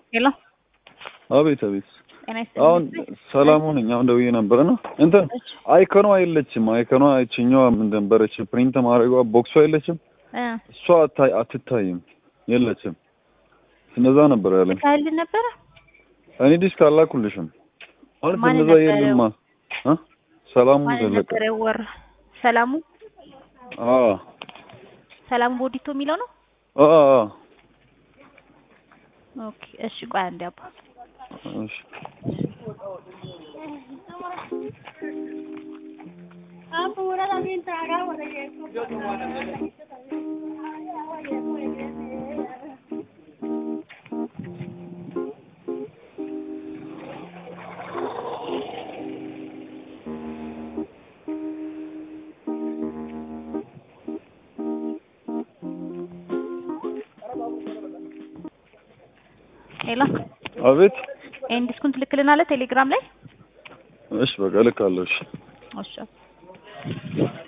ሄሎ አቤት አቤት። ጤና አሁን ይስጥልኝ። ሰላም ሁነኝ። አሁን ደውዬ ነበር እና እንትን እሺ አይከኗ የለችም። አይከኗ ይችኛዋ ምን ነበረች? ፕሪንት ማድረጓ ቦክሷ የለችም። እ እሷ አታይ አትታይም፣ የለችም። እንደዛ ነበር ያለኝ። ልካልን ነበረ እኔ ዲስክ አላኩልሽም ማለት ማን እንደዛ ነበረ? የለማ እ ሰላሙ ማን ዘለቀ ነበረ ወር ሰላሙ አ ሰላሙ ቦዲቶ የሚለው ነው። አ አ ኦኬ እሺ ቆይ አንዴ አባ እሺ ሄሎ አቤት። ይሄን ዲስኩን ትልክልናለህ ቴሌግራም ላይ እሺ በቃ ልካለሁ። እሺ እሺ